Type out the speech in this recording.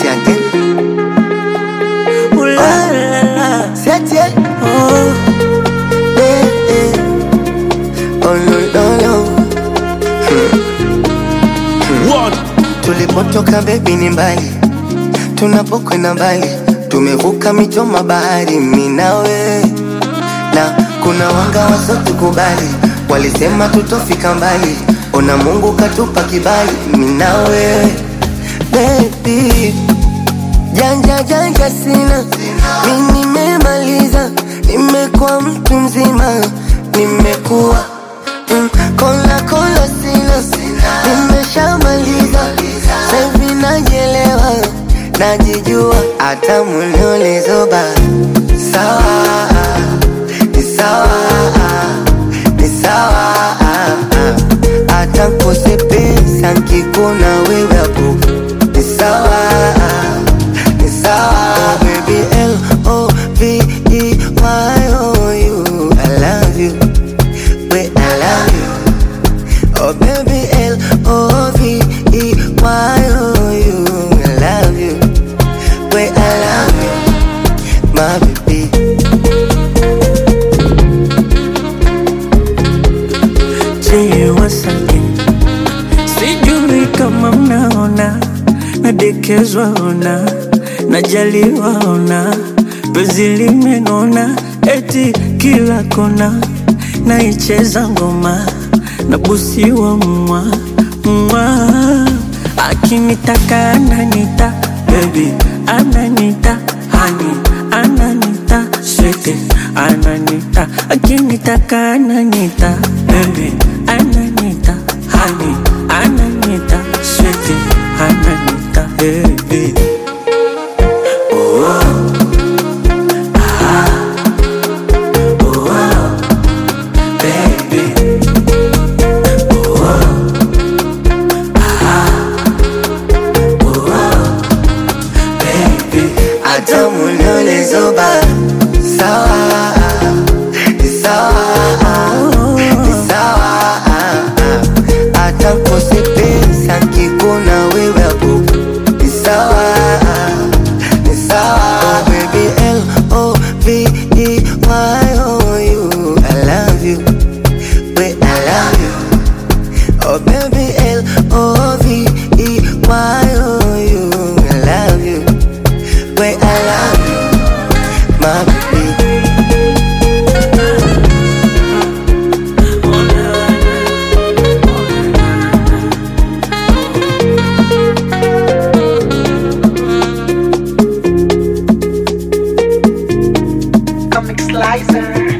Say again. Ooh la la la. Say it, yeah. Oh, Eh, eh. Oh, no, no, no. One. Tulipotoka bebi ni mbali, tunapokwenda mbali, tumevuka mito mabahari, mi nawe na kuna wanga wasotukubali, walisema tutofika mbali, ona Mungu katupa kibali, mi nawe bebi, janja janja sina, mi nimemaliza, nimekuwa mtu mzima, nimekuwa mm, kola kola sina, nimeshamaliza, saivi najielewa, najijua, hata muliolezoba sawa, ni sawa, ni sawa, hata kose pesa nkikuna wewe hapo ni sawa, ni sawa, oh baby L O V E Y O U, I love you, wait I love you. Oh baby L O V E Y O U I love you Wait I love you My baby je, wasake sijui kama mnaona nadekezwa ona najaliwa ona penzi limenona eti kila kona naicheza ngoma nabusiwa mwa mwa akinitaka ananita bebi ananita hani ananita swete ananita akinitaka ananita bebi ananita hani ananita swete ananita bebi baby baby Hata muliolezoba Sawa Ni sawa Ni sawa Hata kose pesa nkikuna wewe hapo Ni sawa Ni sawa Oh baby L O V E Y O U I love you Wait I love you Oh baby L O V E Y O U I love you Wait I love you My baby Comic Slicer.